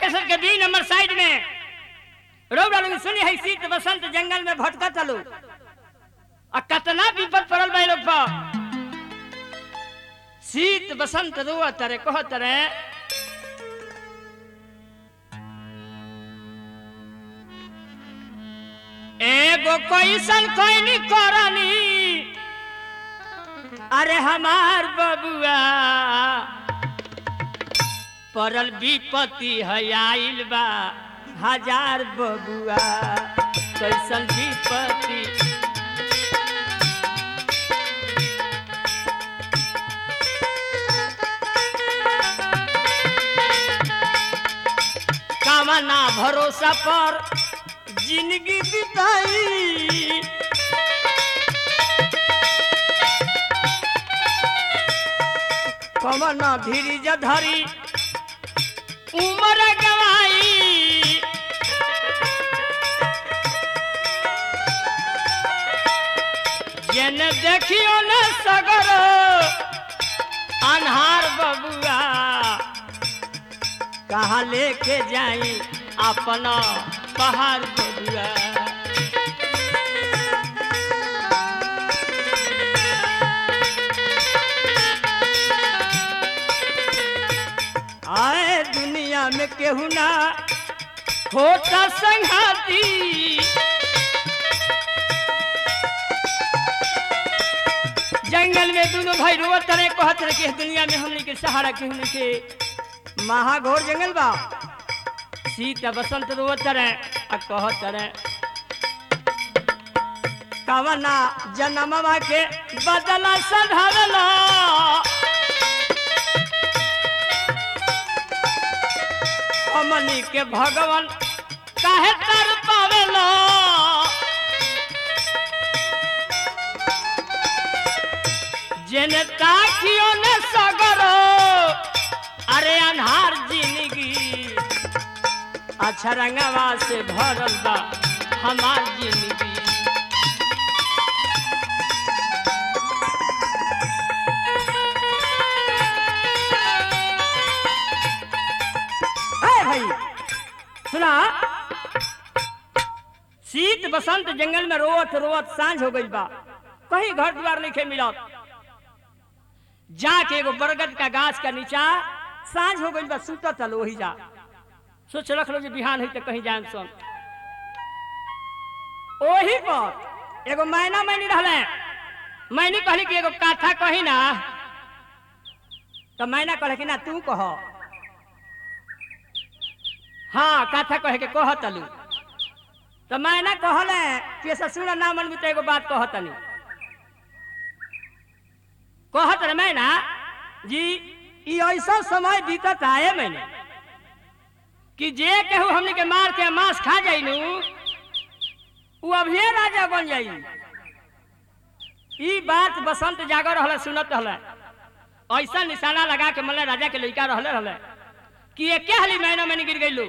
Cassette के B number side में रौरा लोग सुनी है शीत बसंत जंगल में भटका चलो आ कतना विपद पड़ल बा लोग पर शीत बसंत रुआ तरे कह तरे एगो कैसन कैनी करनी अरे हमार बबुआ परल विपत्ति है आइल बा हजार बबुआ कैसन विपत्ति कामना भरोसा पर जिंदगी बिताई कमना धीरज धरी उमर गवाई जन देखियो न सगर अनहार बबुआ कहाँ लेके जाई अपना पहाड़ बबुआ आए दुनिया में केहू ना होता संघाती जंगल में दोनों भाई रोवत तरह कहत रहे कि इस दुनिया में हमने के सहारा केहू नहीं के महाघोर जंगल बा सीता बसंत रोवत तरह आ कहत तरह कवना जन्मवा के बदला सधरला हमनी के भगवान काहे तर पावेला जेन ताकियो ने सगरो अरे अनहार जिंदगी अच्छा रंगवा से भरल बा हमार जिंदगी है भाई सुना शीत बसंत जंगल में रोवत रोवत सांझ हो गई बा कहीं घर द्वार नहीं खे मिलत जाके एगो बरगद का गाछ का नीचा सांझ हो गई बा सुतत चल वही जा सोच रख लो जे बिहान है तो कहीं जाए सुन ओही पर एगो मैना मैनी रहले मैनी कहली कि एगो काथा कही ना तो मैना कहले कि ना तू कह हाँ कथा कहे के कह तलू तो मैंने कहले कि ससुर ना मन तो एगो बात कह तनी कहत रे मैना जी ई ऐसा समय बीतत आए मैंने कि जे केहू हमनी के मार के मांस खा जाइनु उ अभी राजा बन जाई ई बात बसंत जागर रहले सुनत रहले ऐसा निशाना लगा के मल्ले राजा के लड़का रहले रहले कि एके हाली महीना में गिर गई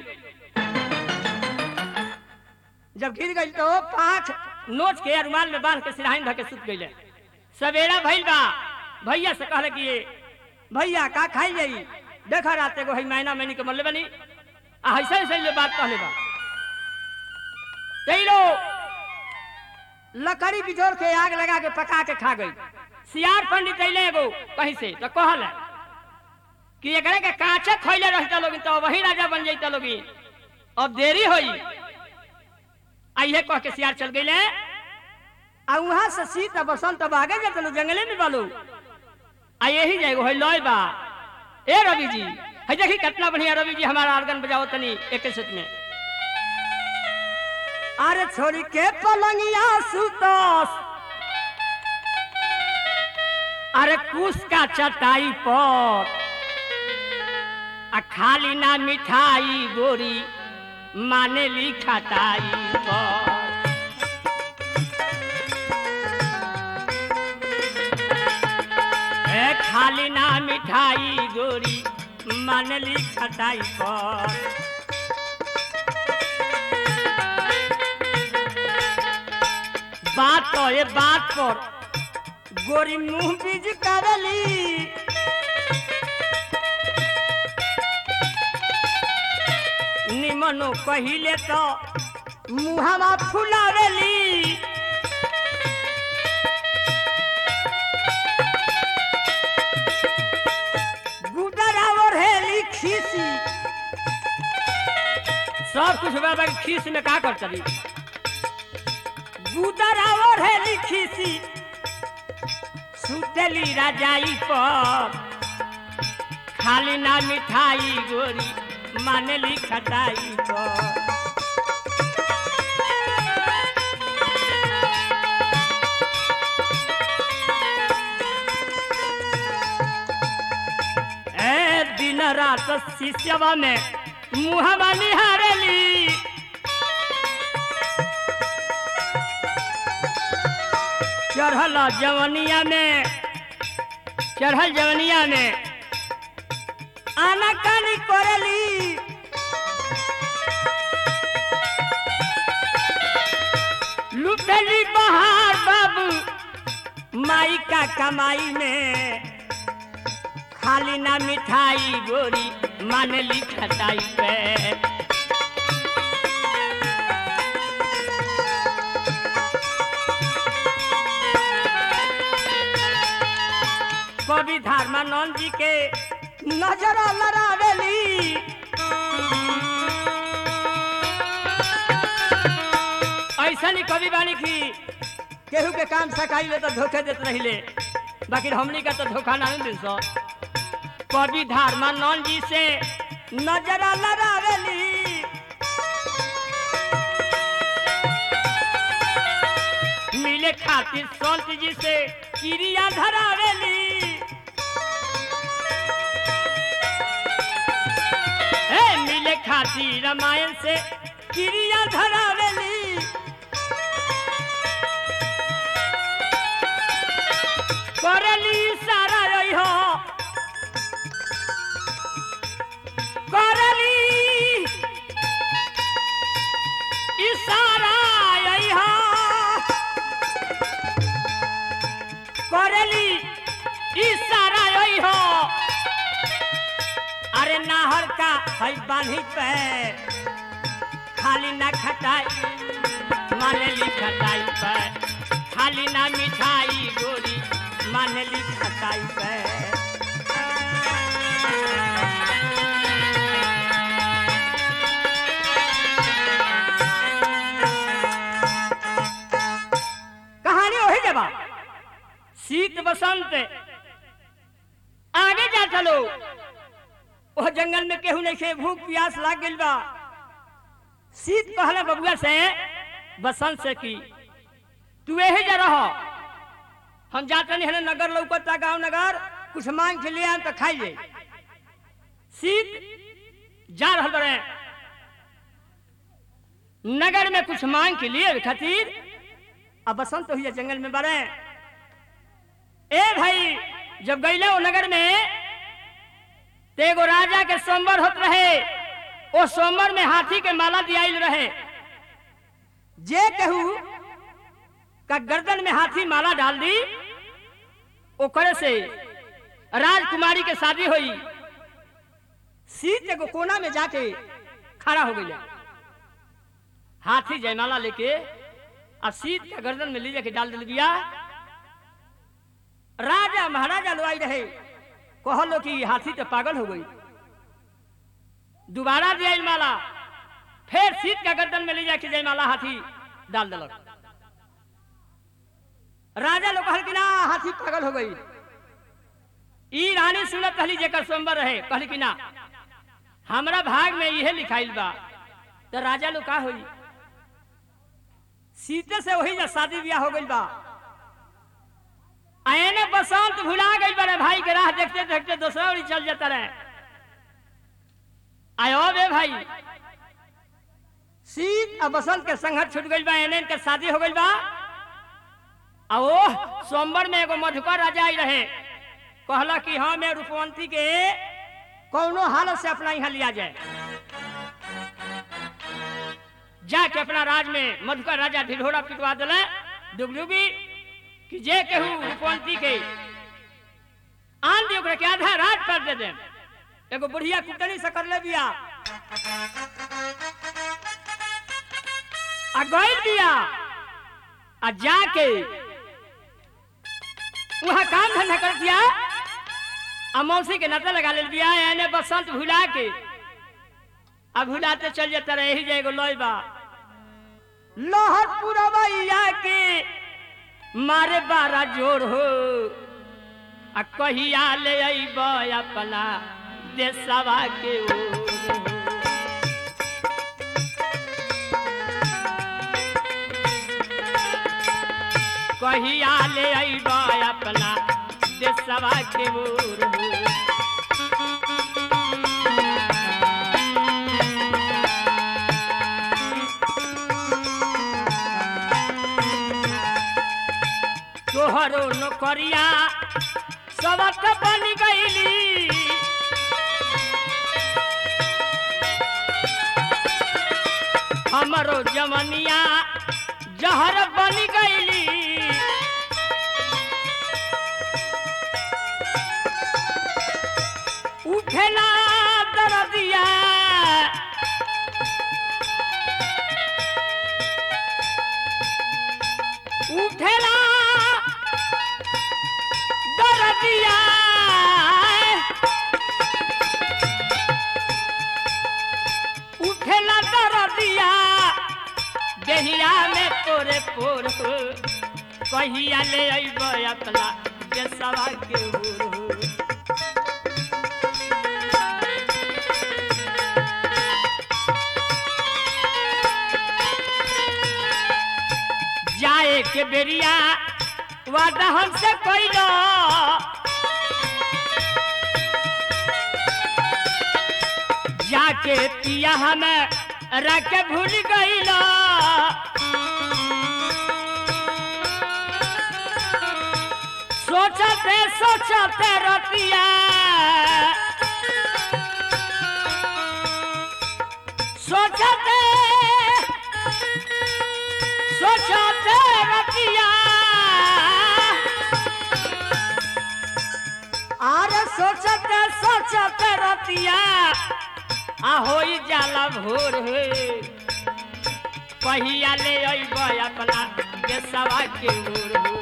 जब गिर गई तो पांच नोच के रुमाल में बांध के सिराहिन धके सुत गई सवेरा भइल बा भैया से कहले कि भैया का खाई जाई देखा रात एगो है महीना महीने के मरले बनी आ ऐसा ऐसा ये बात कहले बा तेलो लकड़ी बिजोड़ के आग लगा के पका के खा गई सियार पंडित अइले एगो कहीं से तो कहल कि एकरे के कांचे खइले रहता लोग तो वही राजा बन जाता लोग अब देरी होई आइए कह के सियार चल गईले आ वहां से सीत आ बसंत अब आगे जाते लोग जंगले में बालू आ यही जाएगो है लॉय बा ए रवि जी है देखी कितना बढ़िया रवि जी हमारा आर्गन बजाओ तनी एक सेट में अरे छोरी के पलंगिया सुतोस अरे कुश का चटाई पर आ खाली ना मिठाई गोरी माने ली खटाई पर ए खाली ना मिठाई गोरी माने ली खटाई पर बात तो ये बात पर गोरी मुंह बीज करली केतनो कहिले तो मुहावा फुलावेली गुदरा ओढ़ेली खीसी सब कुछ बाबा के खीस में का कर चली गुदरा ओढ़ेली खीसी सुतली राजाई पर खाली ना मिठाई गोरी मानेली खटाई पर ए दिन रात शिष्यवा में मुहवा निहारेली चढ़ल जवनिया में चढ़ल जवनिया में आना कानी करेली लुटेली बहार बाबू माई का कमाई में खाली ना मिठाई गोरी मानली खटाई पे कवि धर्मानंद जी के नजर लड़ावेली ऐसा नहीं कवि बानी की केहू के काम सकाई ले तो धोखे देते रहिले बाकी हमनी का तो धोखा ना दिन सो कवि धर्मानंद जी से नजर लड़ावेली मिले खातिर संत जी से क्रिया धरावेली ए मिले खातिर रामायण से क्रिया धरावेली करली सारा रही हो करली इशारा यही हो करली इशारा यही हो अरे नाहर का है बांधी पे खाली ना खटाई मानेली खटाई पे खाली ना मिठाई गोरी मानेली खटाई पे कहानी वही जबा शीत बसंत आगे जा चलो वह जंगल में केहू नहीं खे भूख प्यास लाग गइल बा शीत कहला बबुआ से बसंत से की तू यही जा रह हम जाते नहीं है नगर लौकता गांव नगर कुछ मांग के लिए आन तो खाई ले शीत जा रहा बड़े नगर में कुछ मांग के लिए खातिर अब बसंत हुई जंगल में बड़े ए भाई जब गईले वो नगर में ते एगो राजा के सोमवार होत रहे ओ सोमवार में हाथी के माला दियाइल रहे जे कहू का गर्दन में हाथी माला डाल दी ओकरे से राजकुमारी के शादी हुई सीत एगो कोना में जाके खड़ा हो गई हाथी जयमाला लेके अब सीत के गर्दन में ले जाके डाल दिल दिया राजा महाराजा लोग आई रहे कहलो कि हाथी तो पागल हो गई दोबारा दिया माला फिर सीत का गर्दन में ले जाके जयमाला हाथी डाल दिलक राजा लोग कहल कि ना हाथी पागल हो गई ई रानी सुनत कहली जेकर सोमवार रहे कहली कि ना हमरा भाग में इहे लिखाइल बा तो राजा लोग का होई सीते से वही जा शादी ब्याह हो गइल बा आयने बसंत भुला गई बड़े भाई के राह देखते देखते दूसरा ओरी चल जाता रहे आयो बे भाई शीत और बसंत के संघर्ष छूट गइल बा एने इनके शादी हो गइल बा आ ओ सोमवार में एगो मधुकर राजा आई रहे कहला कि हाँ मैं रूपवंती के कौनो हालत से अपना यहाँ लिया जाए जाके अपना राज में मधुकर राजा ढिढोरा पिटवा दिले डुगडुगी कि जे केहू रूपवंती के आन दी ओकरा के आधा रात कर दे दे एगो बुढ़िया कुटनी से कर ले बिया आ गइल बिया आ जाके वहाँ काम धंधा कर दिया आ मौसी के नाते लगा ले बिया एने बसंत भुला के आ भुलाते चल जाता रहे ही जाएगो लोई बा लोहर पुरवैया के मारे बारा जोर हो आ कहिया ले अइब अपना देशवा के ओर हो। कहिया ले अइब अपना देशवा के ओर हो। तोहरो नौकरिया सबक बन गईली हमरो जमनिया जहर बन गईली उठेला दरदिया उठेला दरदिया उठेला दरदिया देहिया में तोरे पोर हो कहिया ले अइब अपना देशवा के ओर हो जाए के बेरिया वादा हमसे कैलो जाके पिया हमें रख भूल गईलो सोचते सोचते रतिया सोचते सोचते रतिया अरे सोचते सोचते रतिया आ होई जाला भोर हे कहिया ले अइब अपना देशवा के ओर हो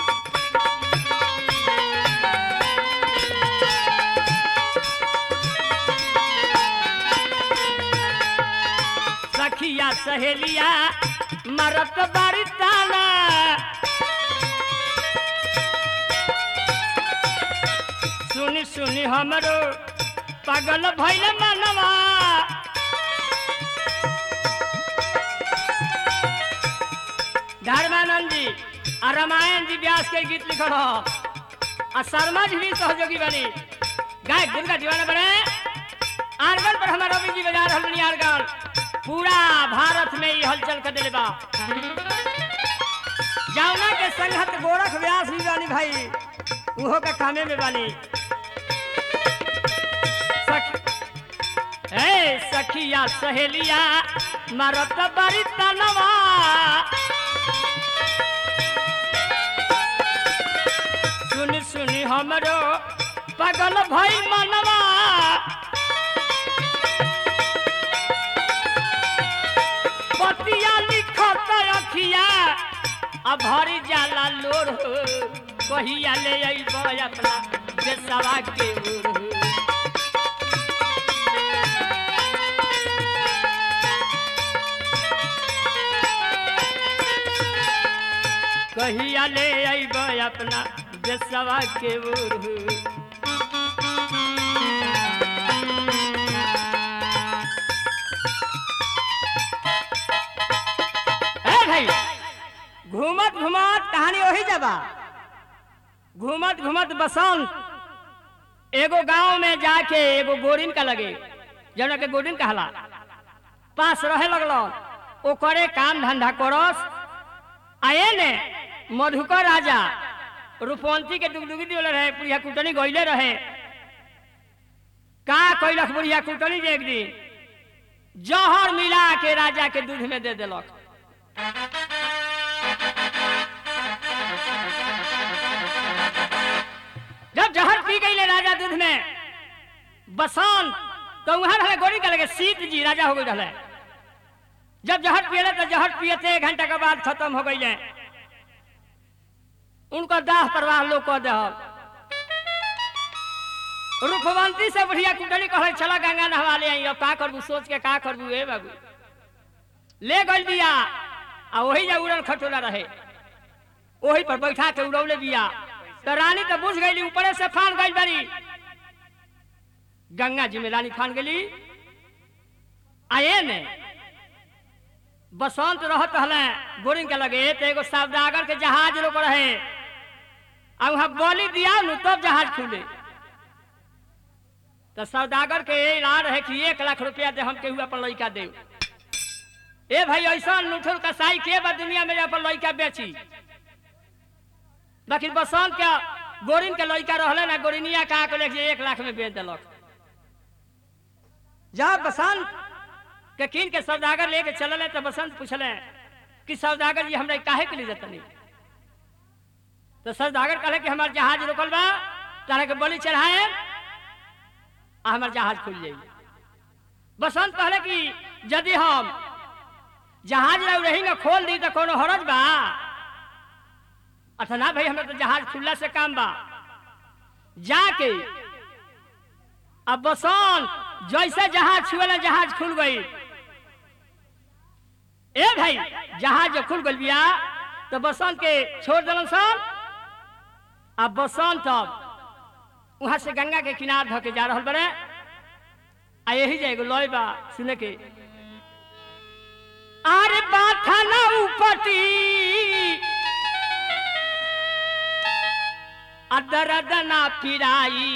सखिया सहेलिया मरत बारी ताना सुनी सुनी हमरो पागल भैल मनवा धर्मानंद जी आ रामायण जी व्यास के गीत लिखल हो आ शर्मा जी भी सहयोगी बनी गायक दुर्गा दीवाना बने आरगल पर हमारा रवि जी बजा रहल बनी आरगल पूरा भारत में ये हलचल कर दिले बा जावना के संगत गोरख व्यास भी बानी भाई उहो के कामे में बानी सख ए सखिया सहेलिया मरत बड़ी तनवा सुनी सुनी हमरो पगल भई मनवा पतिया लिखत अखिया अब भरी जाला लोर हो कहिया ले अइब अपना देशवा के ओर हो कहिया ले अइब अपना देशवा के ओर हो ए भाई घूमत घूमत कहानी वही जबा घूमत घूमत बसंत एगो गांव में जाके एगो गोरिन का लगे जौना के गोरिन कहला पास रहे लगलो ओकरे काम धंधा करस आए ने मधुकर राजा रूपवंती के डुगडुगी दिवले रहे बुढ़िया कुटनी गईले रहे का कैलक बुढ़िया कुटनी जे एक दिन जहर मिला के राजा के दूध में दे देलक जब जहर पी गई राजा दूध में बसंत तो वहां रहे गोरी का लगे सीत जी राजा हो गई रहे जब जहर पियले तो जहर पियते एक घंटा के बाद खत्म हो गई उनको दाह प्रवाह लोग कह दे रूपवंती से बढ़िया कुंडली कहे चला गंगा नहवा ले आई अब का करबू सोच के का करबू ए बाबू ले गई बिया आ वही जा उड़न खटोला रहे वही पर बैठा के उड़ौले बिया तो रानी तो बुझ गई ऊपरे से फान गई बड़ी गंगा जी में रानी फान गई आए ने बसंत रहत हले बोरिंग के लगे तो एगो सौदागर के जहाज रोक रहे आ वहां बोली दिया नु तब जहाज खुले तो सौदागर के ऐलान रहे कि एक लाख रुपया दे हम केहू अपन लड़का दे ए भाई ऐसा नुठुल कसाई के बा दुनिया में अपन लड़का बेची बाकी बसंत के गोरिन के लड़का रहले ना गोरिनिया का के लेके एक लाख में बेच दिलक जब बसंत के कीन के सौदागर लेके चलले तो बसंत पूछले कि सौदागर जी हमरा काहे के लिए जतनी तो सौदागर कहले कि हमार जहाज रुकल बा तारा के बलि चढ़ाए आ हमार जहाज खुल जाई बसंत कहले कि यदि हम जहाज रह रही ना खोल दी तो कोनो हरज बा अच्छा ना भाई हमरा तो जहाज खुलला से काम बा जाके अब बसंत जैसे जहाज छुएला जहाज खुल गई ए भाई जहाज जो खुल गई बिया तो बसंत के छोड़ दिलन सब अब बसंत अब वहां से गंगा के किनार धके जा रहल बड़े आ यही जाएगो लय बा सुने के अरे बाथा ना उपटी अदरद ना पिराई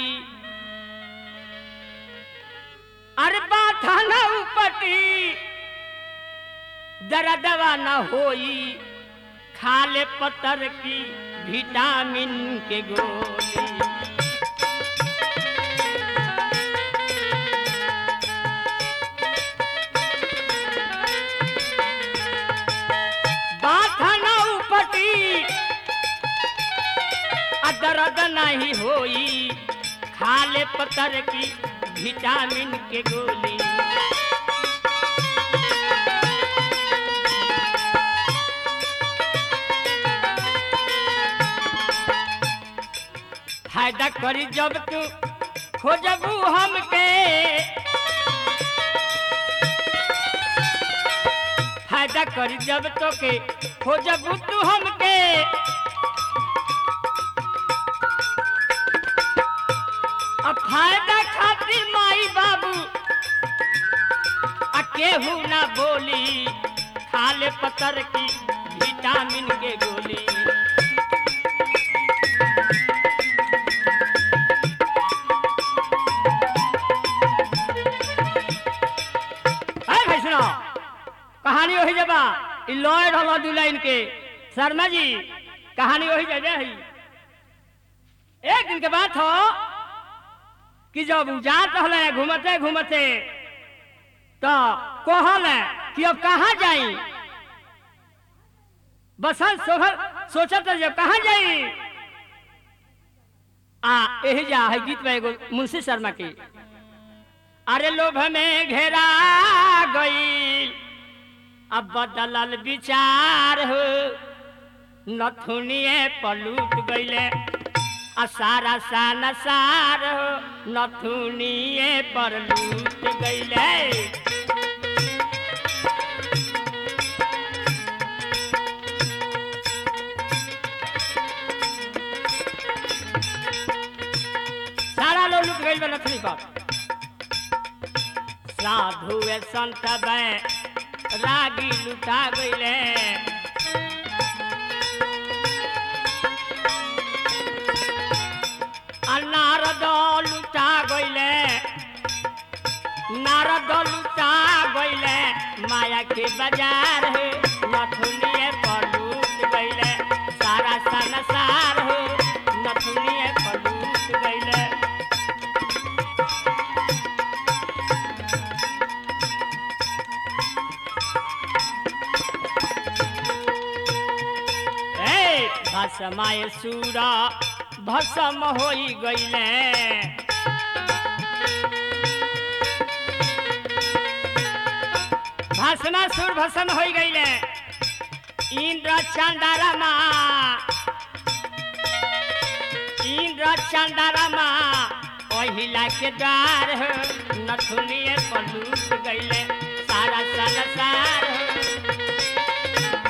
अरे बाथा ना उपटी दरदवा न होई खाले पत्थर की विटामिन के गोली बाथा न उपटी आ दर्द नहीं होई खाले पत्थर की विटामिन के गोली फायदा करी जब तू खोजबू हमके फायदा करी जब तो के खोजबू तू हमके अब फायदा खातिर माई बाबू आ केहू ना बोली खाले पत्थर की विटामिन के गोली अरे भाई सुनो कहानी वही जबा इ लॉय रहल दू लाइन के शर्मा जी कहानी वही जबे है एक दिन के बात हो कि जब उ जात रहले घूमते घूमते तो कहल कि अब कहाँ जाई बसंत सोहर सोचत रहे जब कहाँ जाई आ यही जा है गीत में एगो मुंशी शर्मा की अरे लोभ में घेरा गई अब बदलल विचार हो नथुनिए पलूट गईले आ सारा सान सार हो नथुनिए पर लूट गईले सारा लोग लूट गई बा नथुनी पर साधु वे संत बै रागी लुटा गईले आ नारद लुटा गईले नारद लुटा गईले माया के बाजार है नथुनिए पर लूट गईले सारा संसार हो नथुनिए पर लूट गईले ए भसमाए सूरा भसम होई गईले भस्मा सुर भस्म हो गईले इंद्र चंदारमा इंद्र चंदारमा ओहिला के द्वार हो नथुनिए पलूट गईले सारा संसार हो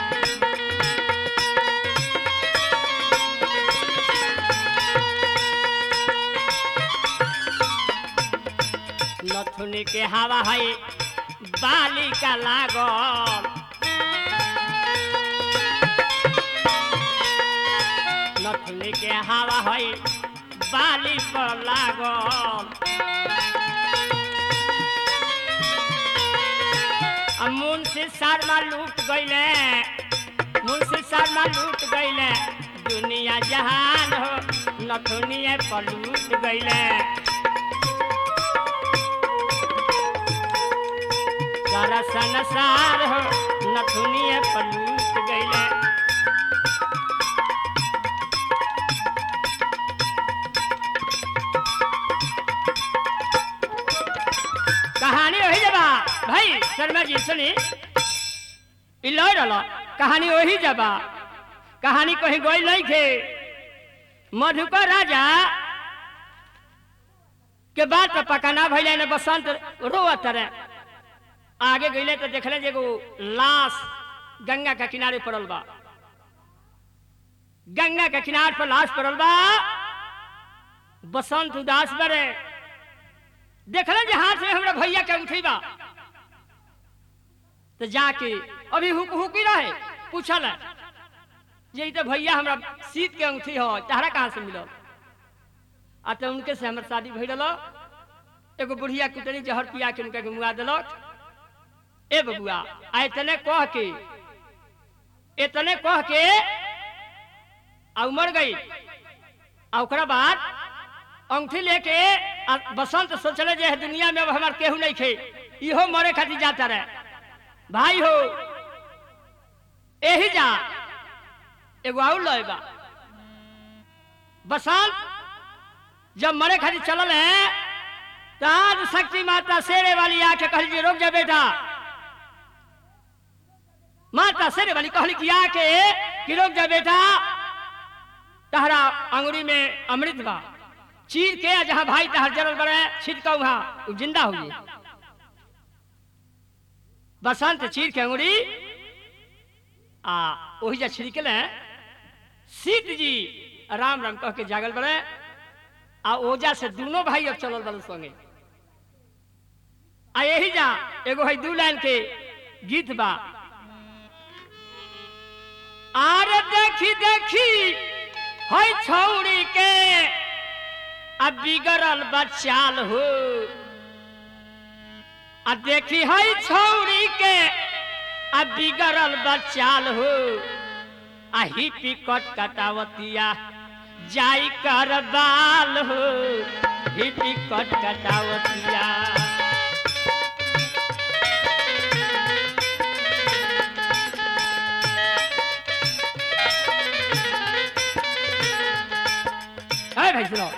नथुनी के हवा है बालिका लागल नथुनी के हवा है बाली पर लागल आ मुंशी शर्मा लूट गईले मुंशी शर्मा लूट गईले दुनिया जहान हो नथुनिए पर लूट गईले सारा संसार हो नथुनिए पर लूट गईले कहानी वही जबा भाई शर्मा जी सुनी इ लय रहल कहानी वही जबा कहानी कहीं गई नहीं खे मधुकर राजा के बाद तो पकाना भैया ने बसंत रोवत रहे आगे गईले तो देखले जे एगो लाश गंगा के किनारे पड़ल बा गंगा के किनारे पर लाश पड़ल बा बसंत उदास बरे देखले जे हाथ में हमरा भैया के अंगूठी बा तो जाके अभी हुक हुकी रहे पूछल जे ई तो भैया हमरा सीत के अंगूठी हो तहरा कहाँ से मिलल आ तो उनके से हमर शादी भई रहल एगो बुढ़िया कुतरी जहर पिया के उनका के मुआ देलक ए बबुआ आ इतने कह के इतने कह के आ उमर गई आ ओकरा बाद अंगूठी लेके आ बसंत सोचले जे दुनिया में अब हमार केहू नहीं खे इहो मरे खातिर जाता रहे भाई हो एही जा एगो आउर लय बा बसंत जब मरे खातिर चलल है तो आज शक्ति माता शेरे वाली आके कहली जी रुक जा बेटा माता शेरे वाली कहली कि आके कि रुक जा बेटा तहरा अंगुरी में अमृत बा चीर के आ जहाँ भाई तहर जरल बड़े छिटका वहाँ उ जिंदा हो गई बसंत चीर के अंगुरी आ वही जा छिड़कल सीत जी राम राम कह के जागल बड़े आ ओजा से दोनों भाई अब चलल बड़े संगे आ यही जा एगो है दू लाइन के गीत बा आरे देखी देखी है छौड़ी के अब बिगड़ल बचाल हो आ देखी है छौड़ी के अब बिगड़ल बचाल हो आ हिपी कट कटावतिया जाई कर बाल हो हिपी कट कटावतिया है भाई सुनो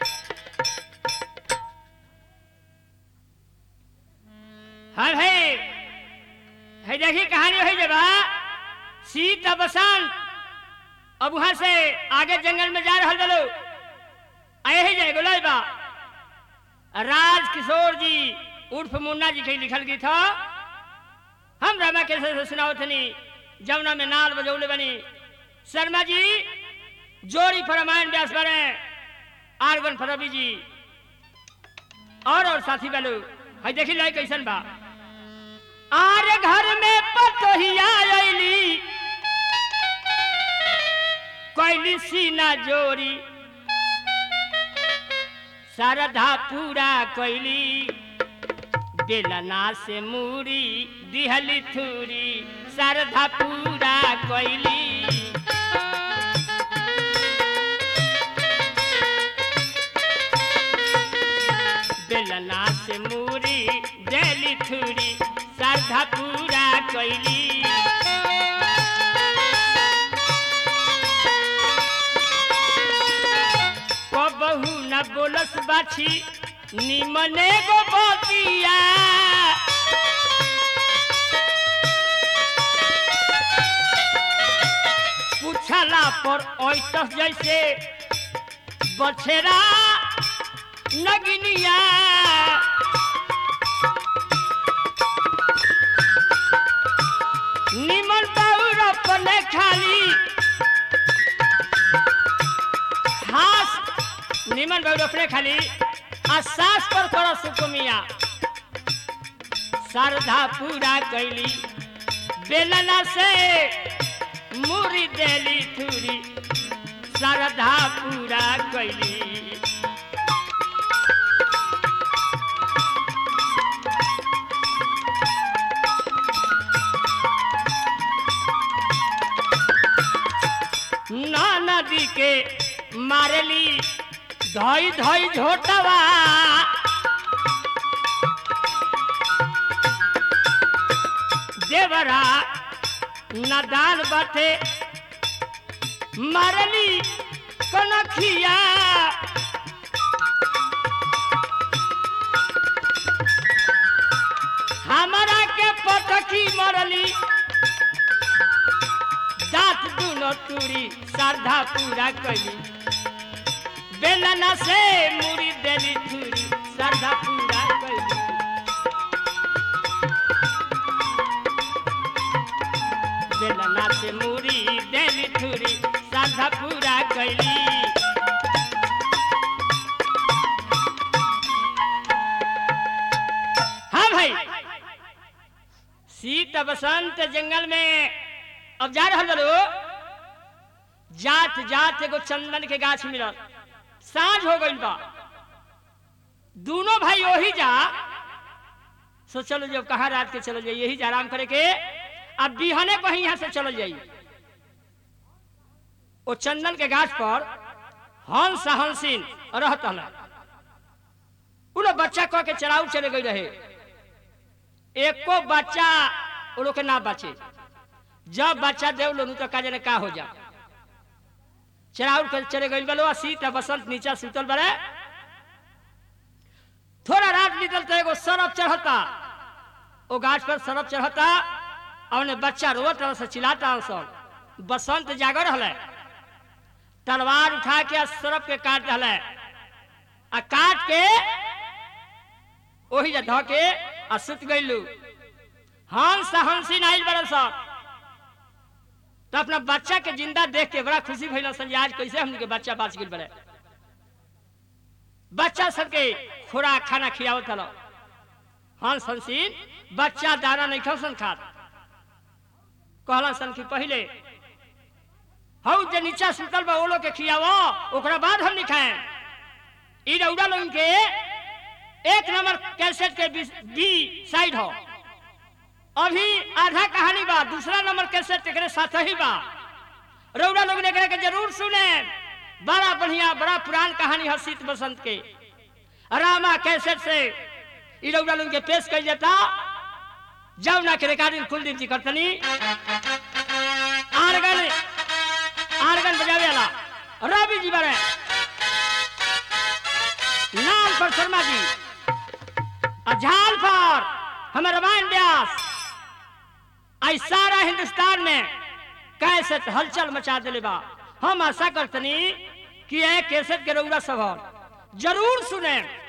हाँ भाई है देखी कहानी है जब सीता बसंत अब वहां से आगे जंगल में जा रहा बोलो आए ही जाए बोला बा राज किशोर जी उर्फ मुन्ना जी के लिखल गई था हम रामा के से सुनाओ थनी जमुना में नाल बजौले बनी शर्मा जी जोड़ी पर रामायण व्यास बने आर्गन पर रवि जी और और साथी बलो है देखी लाई कैसन बा आर घर में पतोहिया आईली कैली सीना जोरी सरधा पूरा कैली बेलना से मूरी दिहली थूरी सरधा पूरा कैली बेलना से मूरी देली थूरी सरधा पूरा कैली कबहू न बोलस बाछी निमने गो बतिया बचलस जैसे बछेरा नगिनिया निमन बाउर अपने खाली हास निमन बाउर अपने खाली आ सास पर कर सुकुमिया श्रद्धा पूरा कैली बेलना से मुरी देली थूरी श्रद्धा पूरा कैली ना नदी के मारली धोई धोई झोटवा देवरा नदान बाटे मारली कनखिया हमारा के पटकी मरली दांत दुनो टूरी श्रद्धा पूरा कली बेलना से मुड़ी देली थूरी श्रद्धा पूरा कली बेलना से मुड़ी देली थूरी श्रद्धा पूरा कली हाँ भाई शीत बसंत जंगल में अब जा रहा चलो जात जात एगो चंदन के गाछ मिलल साँझ हो गई बा दोनों भाई वही जा सो चलो जब कहा रात के चलो जाइए यही जा आराम करे के अब बिहने को यहाँ से चलो जाइए वो चंदन के गाछ पर हंस हंसिन रहत हल उ लोग बच्चा कह के चढ़ाऊ चले गई रहे एको बच्चा वो लोग के ना बचे जब बच्चा देव लोनु तो काजे ने का हो जा चराउर कर चले गई बलो सीत आ बसंत नीचा सुतल बड़े थोड़ा रात निकल तो एगो सरफ चढ़ता ओ गाछ पर सरफ चढ़ता और ने बच्चा रोत रहा से चिल्लाता सब बसंत जागर रहले तलवार उठा के आ सरफ के काट रहले आ काट के ओही जा धो के आ सुत गइलू हंस हंसी नाइल बड़े सब तो अपना बच्चा के जिंदा देख के बड़ा खुशी भइल सन आज कैसे हमने बच्चा बाच गइल बड़े बच्चा सबके खुराक खाना खियावत हलो हंस हंसीन बच्चा दाना नहीं खसन खात कहला सन कि पहले हौ जे नीचा सुतल बा वो लोग के खियावो ओकरा बाद हम नहीं खाए ई रौड़ा लोगन के एक नंबर कैसेट के बी, बी साइड हो अभी आधा कहानी बा दूसरा नंबर कैसेट एकरे साथ ही बा रौड़ा लोग एकरे के जरूर सुने बड़ा बढ़िया बड़ा पुरान कहानी है शीत बसंत के रामा कैसेट से ई रौड़ा लोग के पेश कर जाता जाओ ना के रिकॉर्डिंग कुलदीप जी करतनी आर्गन आर्गन बजावे वाला रवि जी बड़े नाम पर शर्मा जी और झाल पर हमारे रामायण व्यास आई सारा हिंदुस्तान में कैसे हलचल मचा दिले बा हम आशा करतनी कि यह कैसेट के रउरा सब जरूर सुने